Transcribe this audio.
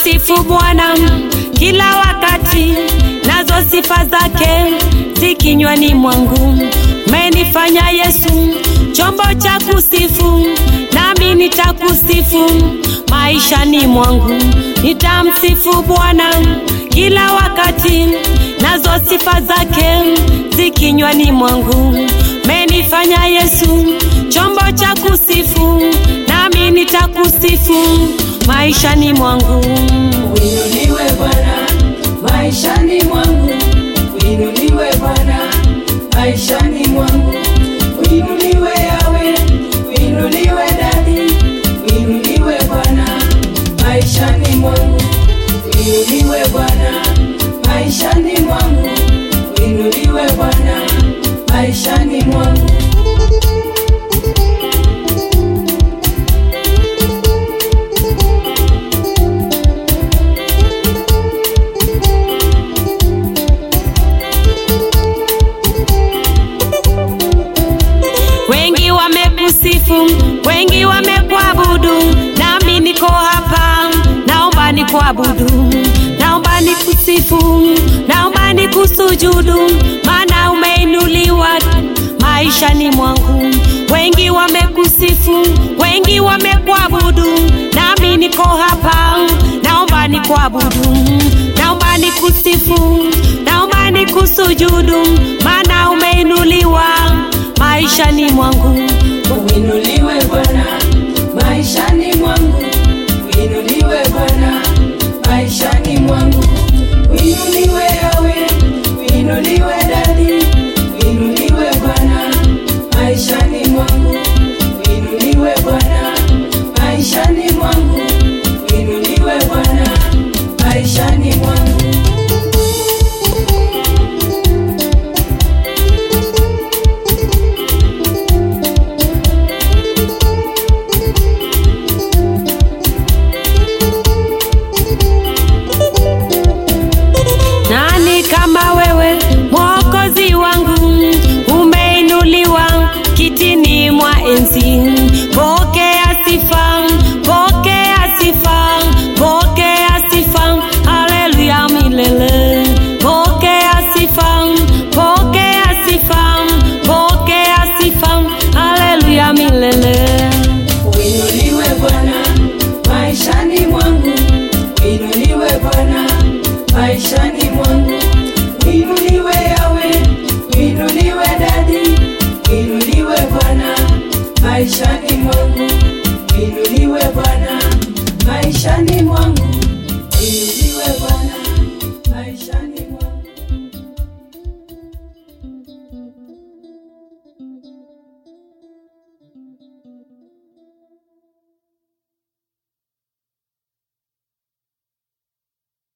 Nitamsifu Bwana kila wakati, nazo sifa zake zikinywani mwangu. Umenifanya Yesu chombo cha kusifu, nami nitakusifu maishani mwangu. Nitamsifu Bwana kila wakati, nazo sifa zake zikinywani mwangu. Umenifanya Yesu chombo cha kusifu, nami nitakusifu maishani mwangu. Uinuliwe Bwana maishani mwangu, uinuliwe Bwana maishani mwangu, uinuliwe Yawe, uinuliwe Dadi, uinuliwe Bwana maishani mwangu, uinuliwe Bwana maishani mwangu, uinuliwe Bwana maishani mwangu. Wengi wamekusifu, wengi wamekuabudu, nami niko hapa, naomba nikuabudu, naomba nikusifu, naomba nikusujudu, maana umeinuliwa maishani mwangu. Wengi wamekusifu, wengi wamekuabudu, nami niko hapa, naomba nikuabudu, naomba nikusifu, naomba nikusujudu, maana umeinuliwa maishani mwangu. Uinuliwe Bwana